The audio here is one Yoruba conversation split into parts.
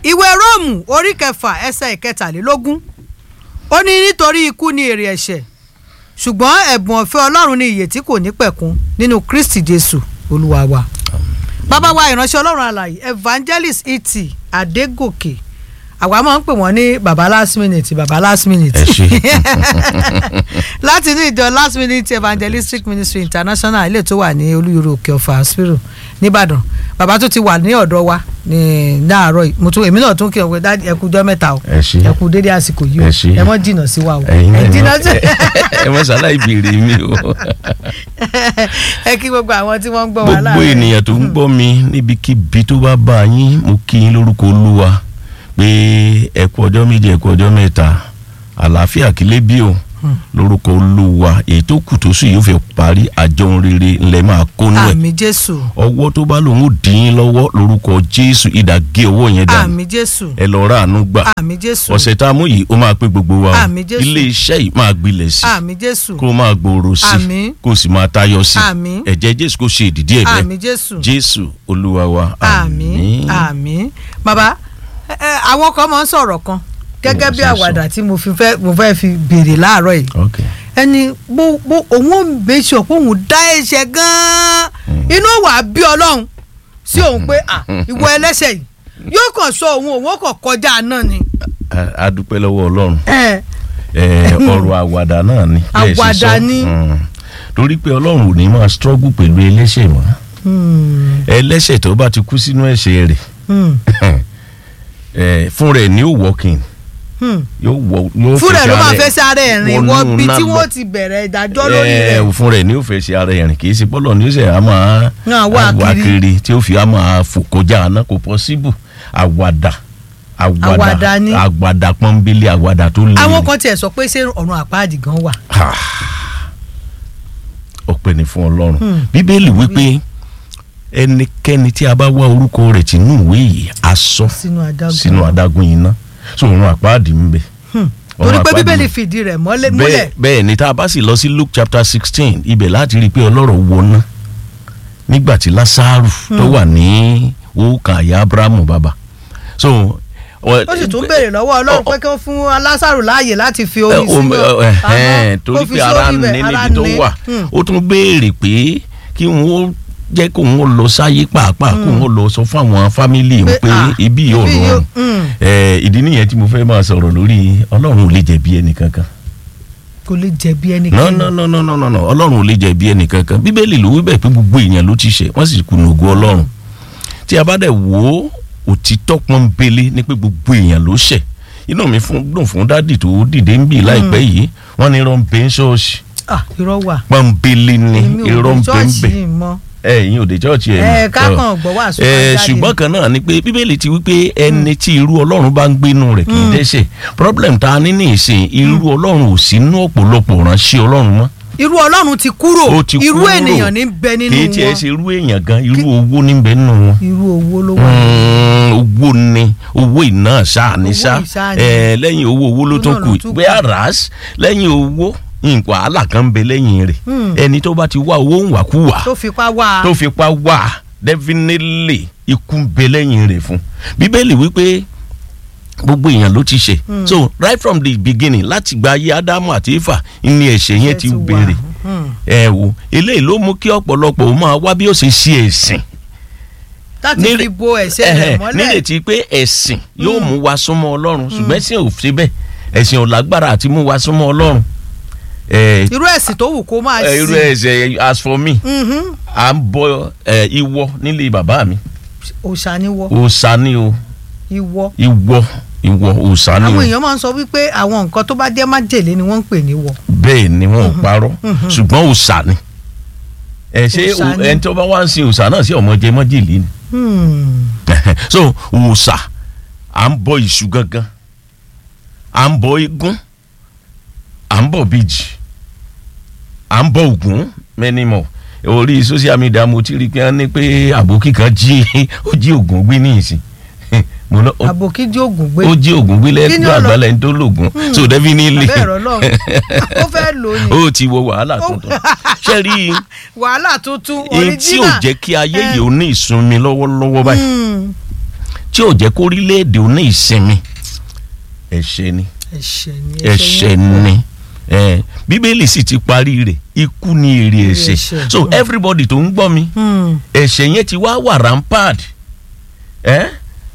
ìwé róòmù orí kẹfà ẹsẹ̀ ìkẹtàlélógún ó ní nítorí ikú ni èrè ẹ̀ṣẹ̀ ṣùgbọ́n ẹ̀bùn ọ̀fẹ́ ọlọ́run ni ìyè tí kò ní pẹ̀kun nínú kristi jésù olúwa wa bàbá wa ìránṣẹ́ ọlọ́run alàyè evangelist iti adégòkè àwa máa ń pè wọ́n ní baba last minute baba last minute ẹ ṣe láti ní ìjọ last minute evangelistic ministry international ilé tó wà ní olúyọrọ òkè ọ̀fà spiro nìbàdàn bàbá tó ti wà ní ọ̀dọ̀ wa ní láàárọ̀ yìí mo tún èmi náà tún kí ọ pé dájú ẹ kú ọjọ́ mẹ́ta o ẹ ṣe ẹ kú dédé àsìkò yìí o Ẹ ṣé. ẹ mọ́ jìnnà sí wa o ẹ̀yin ẹ náà jìnnà ẹ sí mọ- ẹ mọ sálá ìbéèrè mi o ẹ kí gbogbo àwọn tí wọ́n ń gbọ́ wa gbogbo láàárọ̀ ènìyàn tó ń gbọ́ mi níbikíbi tó bá bá yín mo kí yín lórúkọ olúwa pé ẹ kú ọjọ́ méje ẹ kú ọjọ́ mẹ́ta àlàáfíà kílé bí o lórúkọ olúwa èyí tó kù tó sì yóò fi parí àjọun rere ńlẹ máa kónú ẹ àmì jésù ọwọ́ tó bá lòun ò dín yín lọ́wọ́ lórúkọ jésù ìdàgé ọwọ́ yẹn dànù àmì jésù ẹ lọ rà àánú gbà àmì jésù ọ̀sẹ̀ tá a mú yìí ó máa pé gbogbo wa o Àmín Jésù. ilé iṣẹ́ yìí máa gbilẹ̀ sí àmì jésù kó máa gbòòrò sí Àmín. kó sì máa tayọ sí Àmín. ẹ̀jẹ̀ jésù kó ṣe ìdìdí ẹ̀ bẹ́ẹ̀ àmì jésù jésù olúwa wa àmì àmì bàbá ẹ, ẹ, àwọn kan máa ń sọ̀rọ̀ kan gẹ́gẹ́ bí Wọ́n ṣe àwàdà tí mo fi fẹ́ mo fẹ́ fi béèrè láàárọ̀ yìí ok ẹni bó bó òun ò méjì ọ̀ pé òun dá ẹ̀ṣẹ̀ gan-an inú wà á bí ọlọ́run sí òun pé à ìwọ ẹlẹ́ṣẹ̀ yìí yóò kàn sọ òun òun ó kàn kọjá náà ni. A- a dúpẹ́ lọ́wọ́ ọlọ́run ẹ Ẹ, ọ̀rọ̀ àwàdà náà ni bẹ́ẹ̀ ṣe Àwàdà sọ. ni. Mm. torí pé ọlọ́run ò ní máa struggle pẹ̀lú ẹlẹ́ṣẹ̀ mọ́ hmm, ẹlẹ́ṣẹ̀ tó bá ti kú sínú ẹ̀ṣẹ̀ rẹ̀ hmm, ẹ, fún rẹ̀ ní òwọ́kìn hmm. yóò wọ yóò fúnra ẹ̀ ló máa fẹsẹ̀ fẹ́ sáré ẹ̀rìn wọnú wọ bí náà tí lọ. wọ́n ti bẹ̀rẹ̀ ìdájọ́ lórí ẹ rẹ̀. fún rẹ̀ ní ó fẹ́ ṣe ara ẹ̀rìn kì í ṣe pọ́lọ̀ ní ó ṣe á máa Náà wá wá kiri. kiri tí ó fi á máa fò kọjá àná kò pọ́síbù àwàdà Àwàdà ni. àwàdà pọ́nbélé àwàdà tó lé àwọn kan tiẹ̀ sọ pé ṣé ọ̀run àpáàdì gan wà. ọpẹ́ ni fún Ọlọ́run Hmm. bíbélì wípé ẹnikẹ́ni tí a bá wá orúkọ rẹ̀ tínú ìwé yìí a sọ sínú adágún. sínú adágún iná so òun àpáàdì ń bẹ Hmm. Ọ̀run torí pé àpáàdì bíbélì ń- fìdí rẹ̀ mọ́lẹ̀ bẹ́ẹ̀ múlẹ̀. bẹ́ẹ̀ ni tá a bá sì lọ sí Luke chapter sixteen ibẹ̀ láti rí i pé ọlọ́rọ̀ wọná nígbà tí Lásárù tó wà ní òkà àyà Abrahamu bàbá so ó sì tún béèrè lọ́wọ́ ọlọ́run pé kí wọ́n fún Lásárù láàyè láti fi ẹ, omi o- sínú ẹ, ẹ, àmọ́ torí kó fi pé ara sórí ní bẹ̀, ara níbi tó ní. wà Hmm. ó tún béèrè pé kí wọ́n jẹ́ kó wọ́n lọ sáyé pàápàá kó wọ́n lọ sọ fún àwọn fámìlì Pé, pé ah, ibi yóò ibi yóò- rọrùn hmm. ẹ, ìdí nìyẹn tí mo fẹ́ máa sọ̀rọ̀ lórí ọlọ́run ò lè jẹ̀bi ẹnìkankan kò lè jẹ̀bi no ẹnikẹ́ni. no no no no no no ọlọ́run ò lè jẹ̀bi ẹnìkankan bíbélì ló wí bẹ́ẹ̀ pé gbogbo èèyàn ló ti ṣẹ̀ wọ́n sì kùnà ògo ọlọ́run tí a bá dẹ̀ wò ó òtítọ́ pọ́nbélé ni pé gbogbo èèyàn ló ṣẹ̀ inú mi fún dùn fún dádì tó dìde ń bì láìpẹ́ yìí wọ́n ní irọ́ ń bẹ ń ṣọ́ọ̀ṣì ah irọ́ wà. pọ́nbélé ni èmi ò irọ́ dé ń bẹ ń ṣọ́ọ̀ṣì bẹ yìí mọ́. ẹ ìyẹn ò dé ṣọ́ọ̀ṣì ẹ̀ ẹ mọ́. kákan gbọ́ wà sùn ẹ ṣùgbọ́n kan náà ni pé bíbélì ti wí pé ẹni tí irú ọlọ́run bá ń gbénu rẹ̀ kì í dẹ́ṣẹ̀ problem tá a ní ní ìsìn irú ọlọ́run ò sínú ọ̀pọ̀lọpọ̀ ránṣẹ́ ọlọ́run mọ́ irú ọlọ́run ti kúrò ó ti irú kúrò. ènìyàn ní bẹ nínú kì í tiẹ̀ wọn ṣe irú èèyàn gan irú owó níbẹ̀ nínú wọn. irú owó ló wà. Mm, owó ni owó iná ṣáà ní Owó ṣá ìṣáà ni. ẹ lẹ́yìn owó owó ló Owó tún náà ló kù tún kù. bẹ́ẹ̀ ras lẹ́yìn owó nǹkan wàhálà kan ń bẹ lẹ́yìn rẹ̀ Hmm. ẹni tó bá ti wá owó ń wàkúwà tó fipá wá. tó fipá wà definitely ikú ń bẹ lẹ́yìn rẹ̀ fún bíbélì wípé gbogbo èèyàn ló ti ṣe so right from the beginning láti gba ayé ádámù àti éfà ní ẹ̀ṣẹ̀ yẹn ti wà. bẹ̀rẹ̀ Hmm. ẹ wo eléyìí ló mú kí ọ̀pọ̀lọpọ̀ ó máa wá bí ó ṣe ṣe ẹ̀sìn láti Nílé- fi bo ẹ̀ṣẹ̀ rẹ̀ Ẹhẹ̀, mọ́lẹ̀. nírètí pé ẹ̀sìn yóò mú wa súnmọ́ ọlọ́run ṣùgbọ́n ẹ̀sìn ò ṣe bẹ́ẹ̀ ẹ̀sìn ò lágbára àti mú wa súnmọ́ ọlọ́run ẹ, irú ẹ̀sìn tó wù kó máa ẹ, sìn. irú ẹ̀sẹ̀ as for me Mhm. à ń bọ ẹ, ìwọ nílé bàbá mi òòṣà ni wọ òòṣà ni o ìwọ. ìwọ ìwọ òòṣà ni àwọn o èèyàn máa ń sọ wípé àwọn nǹkan tó bá jẹ́ májèlé ni wọ́n ń pè ní wọ. bẹ́ẹ̀ ni wọn ò parọ́ ṣùgbọ́n òòṣà ni ẹ ṣé Òòṣà ni. ẹni tó bá wá ń sin òòṣà náà sí ọmọ jẹ mọ́jìlì ni Hmm. so òòṣà à ń bọ ìṣù gangan à ń bọ igún à ń bọ bíjì à ń bọ ògún many more orí social media mo ti rí i pé wọ́n ní pé àbókí kan jí ó jí ògún gbé ní ìsìn mo lọ ó- àbòkí jí ògùn gbé ó jí ògún gbé Kí ni lẹ́gbẹ̀ẹ́ ó lọ? àgbálẹ̀ ń tó lògùn so definitely bẹ́ẹ̀ rọ lọ́run ó fẹ́ lò ní ó ti wọ wàhálà tuntun ṣé rí i wàhálà tuntun èyí tí ò original. jẹ́ kí ayé yìí ó ní ìsunmi lọ́wọ́lọ́wọ́ báyìí Hmm. tí ò jẹ́ kórílẹ̀-èdè ó ní ìsinmi ẹ̀ṣẹ̀ ni ẹ̀ṣẹ̀ ni ẹ̀ṣẹ̀ ni ẹ bíbélì sì ti parí rẹ̀ ikú ni èrè Èrè ẹ̀ṣẹ̀ ẹ̀ṣẹ̀. so everybody tó ń gbọ́ mi Hmm. ẹ̀ṣẹ̀ yẹn ti wá wà rampart ẹ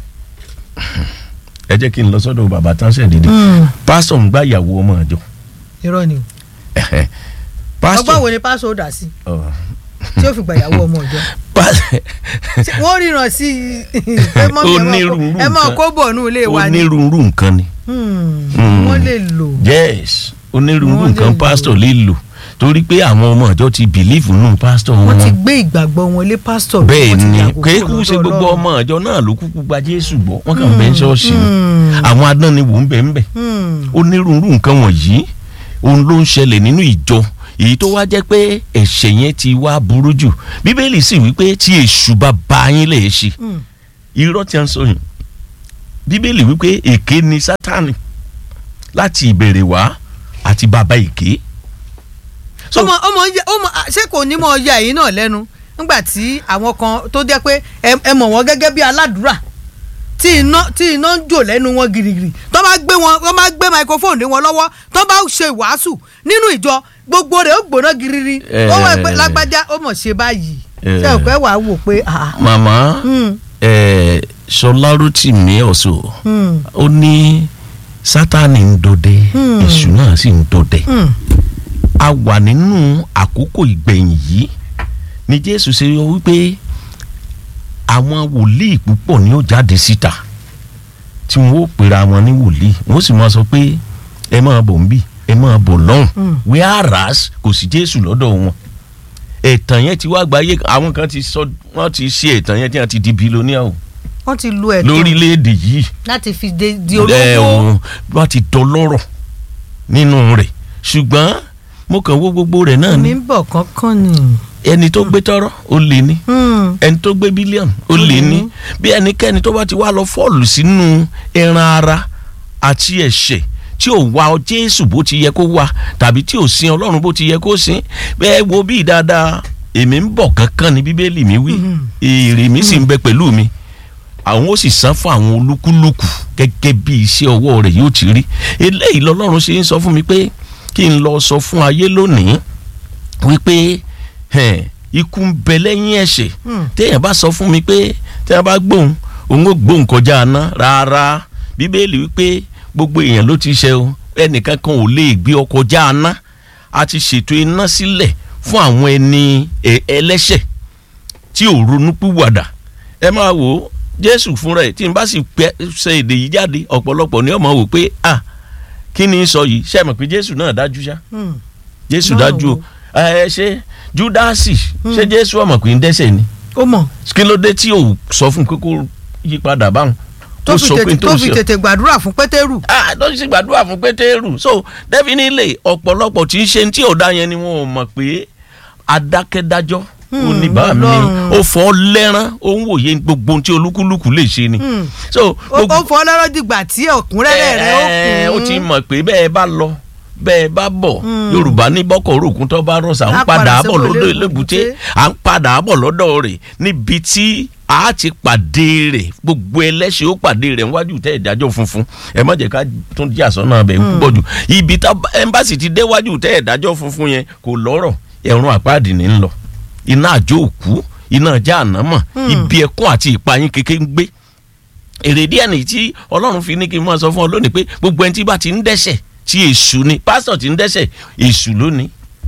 ẹ jẹ́ kí n lọ sọ́dọ̀ bàbá tánṣẹ̀ dédé Hmm. pásítọ̀ ń gbá ìyàwó ọmọ àjọ irọ́ ni o ẹ̀hẹ̀. ọgbọ́n pásítọ̀ wo ni pásítọ̀ ó dà sí ọ̀, tí ó fi gbàyàwó ọmọ ọ̀jọ́ pásítọ̀ Ṣé wọ́n ríran sí i pé mọ́mí ẹ máa Onírúurú kó- ẹ máa nǹkan. kó bọ̀ nù ilé wa ni onírúurú nǹkan ni Hmm. Hmm. wọ́n lè lò yes onírúurú Wọ́n lè nǹkan lò. pásítọ̀ lè lò torí pé àwọn ọmọ àjọ ti bìlífù nù pásítọ̀ wọ́n ti wọn gbé ìgbàgbọ́ wọn lé pásítọ̀ bẹ́ẹ̀ wọ́n ti ni yàgò kúrò kéékù ṣe lọ́dọ̀ gbogbo Ọlọ́run. ọmọ àjọ náà ló kúkú gba jésù gbọ́ wọ́n kàn bẹ́ẹ̀ ṣọ́ọ̀ṣì ni Hmm. àwọn adánniwò ń bẹ̀ ń bẹ̀ Hmm. onírúurú nǹkan wọ̀nyí òun ló ń ṣẹlẹ̀ nínú ìjọ èyí tó wá jẹ́ pé ẹ̀ṣẹ̀ yẹn ti wá burú jù bíbélì sì wípé tí èṣù bá ba yín lè ṣe Hmm. irọ́ tí a ń sọ yìí bíbélì wípé èké ni sátánì láti ìbẹ̀rẹ̀ wá àti bàbá èké. So- ọmọ ọmọ yẹ ọmọ ṣé kò ní mọ ọya yìí náà lẹ́nu nígbà tí àwọn kan tó jẹ́ pé ẹ ẹ mọ̀ wọ́n gẹ́gẹ́ bí aládùúrà tí iná tí iná ń jò lẹ́nu wọn girigiri tó bá gbé wọn tó bá gbé microphone lé wọn lọ́wọ́ tó bá ṣe ìwàásù nínú ìjọ gbogbo rẹ̀ ó gbóná giriri Eh. ó wọ pé lágbájá ó mọ̀ ṣe báyìí Eh. ṣé òkè wàá wò pé ah màmá hmm, ẹ Ṣọlá Rótìmí ọ̀ṣọ́ hmm, ó ní sátánì ń dọdẹ Hmm. èṣù náà sì ń dọdẹ hmm, a wà nínú àkókò ìgbẹ̀yìn yìí ni Jésù ṣe yọ wípé àwọn wòlíì púpọ̀ ni ó jáde síta tí wọn ó pera wọn ní wòlíì wọn ó sì máa sọ pé ẹ máa bọ̀ ń bì ẹ máa bọ̀ lọ́hùn Hmm. whereas kò sí Jésù lọ́dọ̀ wọn ẹ̀tàn yẹn ti wá gbáyé àwọn kan ti sọ wọ́n ti ṣe ẹ̀tàn yẹn tí wọ́n ti di bílíọ̀nìà o wọ́n ti lu ẹ̀tọ́ lórílẹ̀‐èdè yìí láti fi de- di ẹ olówó òun wọ́n ti dọlọ́rọ̀ nínú rẹ̀ ṣùgbọ́n mo kàn wo gbogbo rẹ̀ náà ni mi ń bọ̀ kánkán ni. ẹni tó gbé tọrọ ó lè ní Hmm. ẹni tó gbé bílíọ̀nù ó Ó lè lè ní ní. bí ẹnikẹ́ni tó bá ti wá lọ fọ́ọ̀lù sínú ẹran ara àti ẹ̀ṣẹ̀ tí ò wá Jésù bó ti yẹ kó wá tàbí tí ò sin Ọlọ́run bó ti yẹ kó sin bẹ́ẹ̀ wo bí dáadáa èmi ń bọ̀ kankan ní bíbélì mi wí Mhm. èrè mi sì ń bẹ pẹ̀lú mi àwọn ó sì san fún àwọn olúkúlùkù gẹ́gẹ́ bí iṣẹ́ ọwọ́ rẹ̀ yóò ti rí eléyìí lọ́lọ́run ṣe ń sọ fún mi pé kí n lọ sọ fún ayé lónìí wípé ẹn, ikú ń bẹ lẹ́yìn ẹ̀ṣẹ̀ Hmm. téèyàn bá sọ fún mi pé téèyàn bá gbóhùn òun ó gbóhùn kọjá aná rárá bíbélì wípé gbogbo èèyàn ló ti ṣẹ̀ o ẹnìkan kan ò lè gbé ọ kọjá aná a ti ṣètò iná sílẹ̀ fún àwọn ẹni ẹ- ẹlẹ́ṣẹ̀ tí ò ronú pìwàdà ẹ máa wò ó jésù fúnra ẹ̀ tí n bá sì pẹ́ ṣe èdè yìí jáde ọ̀pọ̀lọpọ̀ ni ọmọ wò pé ah kí ni í sọ yìí ṣe mọ̀ pé jésù náà dájú ṣá Hmm. jésù Náà dájú o ẹ ṣe júdásì ṣé jésù ọmọ pé ń dẹ́ṣẹ̀ ni ó mọ̀ kí ló dé tí ò sọ fún pé kó yí padà báwọn tó fi tètè tó fi ṣe tètè gbàdúrà fún pétérù. ah tó sì gbàdúrà fún pétérù so definitely ọ̀pọ̀lọpọ̀ tí ń ṣe tí ò dá yẹn ni wọn ò mọ̀ pé adákẹ́dájọ́ Hmm, oníbàá mi Ọlọ́run. ó fọ́ lẹ́rán ó ń wòye gbogbo ohun tí olúkúlùkù lè ṣe ni Hmm. so ó ó fọ lọ́rọ́ dìgbà tí ọ̀kúnrẹ́rẹ́ rẹ̀ ó ẹ, kún. ó ti mọ̀ pé bẹ́ẹ̀ bá lọ bẹ́ẹ̀ bá bọ̀ Hmm. yorùbá ní bọ́kọ̀ òrùkún tó bá rọ̀ sà ń Á padà padà bọ̀ sẹ́wọ̀n lọ́dọ̀ lébùté. elébùté à ń padà bọ̀ lọ́dọ̀ rẹ̀ níbi tí a ti pàdé rẹ̀ gbogbo ẹlẹ́ṣẹ̀ ó pàdé rẹ̀ níwájú tẹ́ ìdájọ́ funfun ẹ má jẹ́ ká tún jí àsọ́nà abẹ́ ń púpọ̀ jù ibi tá ẹmbásì ti déwájú tẹ́ ìdájọ́ funfun yẹn kò lọ́rọ̀ ẹ̀rùn àpáàdì ní ń lọ iná àjò òkú iná ajá ànámọ̀ ibi ẹkún àti ìpayín kékeré ń gbé èrèdí ẹ̀ nìyí tí ọlọ́run fi ní kí n máa sọ fún ọ lónìí pé gbogbo ẹni tí bá ti ń dẹ́ṣẹ̀ tí èṣù ni pásítọ̀ tí ń dẹ́ṣẹ̀ èṣù lónìí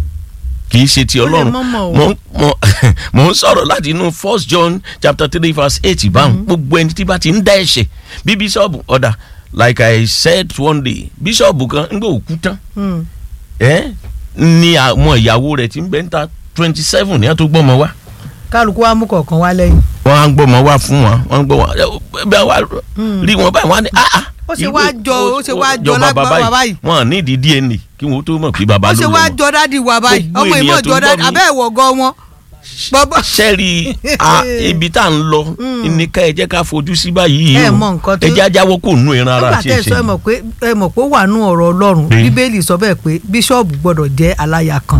kì í ṣe ti Ó lè ọlọ́run mọ́ mọ́ o. mo mo- mo ń sọ̀rọ̀ láti inú first john chapter three verse eight báwọn gbogbo ẹni tí bá ti ń dá ẹ̀ṣẹ̀ bí bíṣọ̀bù ọ̀dà like i said one day bíṣọ̀bù kan ń gbé òkú tán Hmm. ẹ́ ni àwọn ìyàwó rẹ̀ ti ń bẹ́ ń ta twenty seven ní àtó gbọ́mọ wá kálukú wa mú kọ̀ọ̀kan wá lẹ́yìn. wọ́n á ń gbọ́mọ wá fún wọn wọ́n ń gbọ́ wọn bẹ́ẹ̀ wá rí wọn báyìí wọ́n á ní ah ah Ó ṣe irú- wá jọ- ó ṣe wá jọ bàbá lágbára báyìí. wọn à ní ìdí DNA kí wọn ó tó mọ̀ pé bàbá ó ló ṣe lọ wá wọn. jọ dádì wa báyìí Gbogbo ọmọ ìmọ̀ ènìyàn tó jọ ń dádì gbọ́ mi. abẹ́ ìwọ̀ gan wọn. bọ́bọ́ sẹ́ẹ̀rì a- ibi tá à ń lọ ní ká ẹ jẹ́ ká fojú sí báyìí Ẹ o mọ nǹkan tó- ẹ jẹ́ ajáwọ́ kò nú ìran ara nígbà àti tẹ́ ẹ sọ ẹ ẹ̀ṣẹ̀ mọ̀ pé ẹ mọ̀ pé ó wà nú ọ̀rọ̀ ọlọ́run Pé? bíbélì sọ bẹ́ẹ̀ pé bíṣọ́ọ̀bù gbọ́dọ̀ jẹ́ aláya kan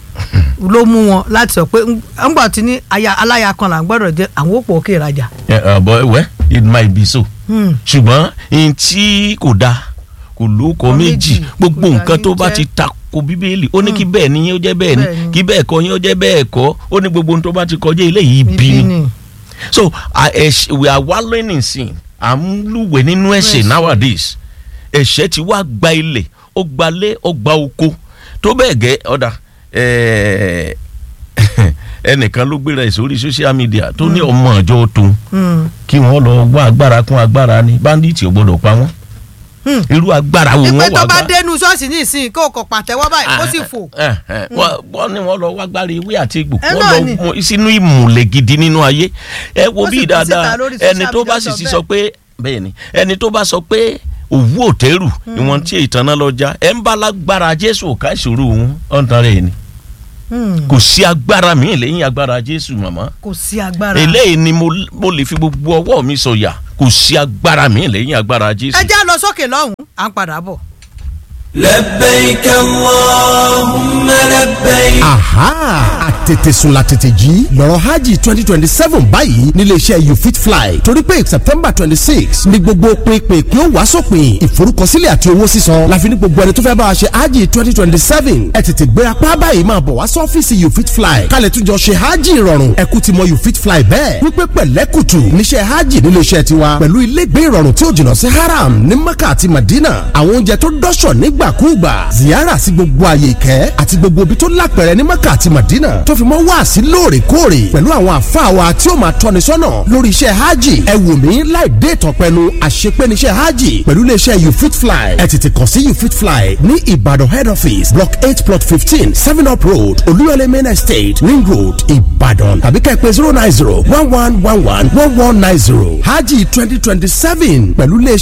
ló mú wọn láti sọ pé ńgbà tí ní aya aláya kan là ń gbọ́dọ̀ jẹ́ àwọn òpó òkè ìrajà. ẹ ọ̀bọ ẹwẹ́ it might be so Hmm. ṣùgbọ́n n tí kò dáa kò lóko Kò méjì méjì, gbogbo kò dá nǹkan ní tó bá jẹ́. ti tako bíbélì ó ní kí bẹ́ẹ̀ ni yín ó jẹ́ bẹ́ẹ̀ ni Bẹ́ẹ̀ ni. kí bẹ́ẹ̀ kọ́ yín ó jẹ́ bẹ́ẹ̀ kọ́ ó ní gbogbo ohun tó bá ti kọjá eléyìí bí ibi ni ni so uh, ẹ̀ṣẹ̀- we are wallowing in sin à ń lúwẹ̀ nínú ẹ̀ṣẹ̀ Ẹ̀ṣẹ̀. nowadays ẹ̀ṣẹ̀ ti wá gba ilẹ̀ ó gba lé ó gba oko tó bẹ́ẹ̀ gẹ́ ọ̀dà ẹ̀ẹ́, ẹnìkan ló gbéra ẹ̀ sórí social media tó ní ọmọ ọjọ́ tó Hmm. kí wọ́n lọ wá agbára kún agbára ni bandits ò gbọ́dọ̀ pa wọ́n Hmm. irú agbára wo ìpè wọ́n tó wá bá gbá dénú ṣọ́ọ̀ṣì ní ìsìn kó o kò pàtẹ́wọ́ báyìí kó sì fò. Eh, eh, wọ́n wọ́n ní wọ́n lọ wá gbára ewé àti egbò Ẹ wọ́n náà lọ ni. mú sínú ìmùlẹ̀ gidi nínú ayé ẹ wo Wọ́n bí sì fi síta dáadáa lórí ẹni social tó bá media sì sọ sọ pé bẹ́ẹ̀ ni ẹni tó bá sọ pé òwú òtẹ́rù ìwọ̀n tí ìtànà lọ já ẹ ń bá lágbára jésù ò ká ìṣòro òun ọ̀ǹtàn rẹ̀ ni Hmm. kò sí agbára míì lẹ́yìn agbára jésù màmá kò sí agbára. eléyìí ni mo mo lè fi gbogbo ọwọ́ mi sọ̀yà kò sí agbára míì lẹ́yìn agbára jésù. ẹ já lọ sókè lọ́hùn-ún à ń padà bọ̀. لبيك اللهم لبيك aha àtètè sùn la tètè jí lọ́rọ̀ hajj twenty twenty seven báyìí nílé iṣẹ́ you fit fly torí pé september twenty six ni gbogbo pinpin kí ó wá sópin ìforúkọsílẹ̀ àti owó sísan láfi ní gbogbo ẹni tó fẹ́ bá wa ṣe hajj twenty twenty seven ẹ tètè gbéra pa báyìí máa bọ̀ wá sọ́fíìsì you fit fly kálẹ̀ tún jọ ṣe hajj ìrọ̀rùn ẹ kú ti mọ you fit fly bẹ́ẹ̀ wípé pẹ̀lẹ́kùtù níṣẹ́ hajj nílé iṣẹ́ tiwa pẹ̀lú ilégbé ìrọ̀rùn tí ó jìnnà sí haram ní mecca àti madina àwọn oúnjẹ tó dọ́ṣọ̀ nígbàkúùgbà ziyara sí gbogbo àyè ìkẹ́ àti gbogbo ibi tó lápẹ̀rẹ̀ ní mecca àti madina tó fi mọ́ wá sí lóòrèkóòrè pẹ̀lú àwọn àfáà wa tí ó máa tọ́ni sọ́nà lórí iṣẹ́ hajj ẹ wò mí láì dé ìtọ̀pẹ́nu àṣepé níṣẹ́ hajj pẹ̀lú iléeṣẹ́ you fit fly ẹ tètè kàn sí you fit fly ní ìbàdàn head office block eight plot fifteen seven up road olúyọlé main estate ring road ìbàdàn tàbí kẹ́ ẹ pè zero nine zero one one one one one one nine zero hajj twenty twenty seven pẹ̀lú iléeṣẹ́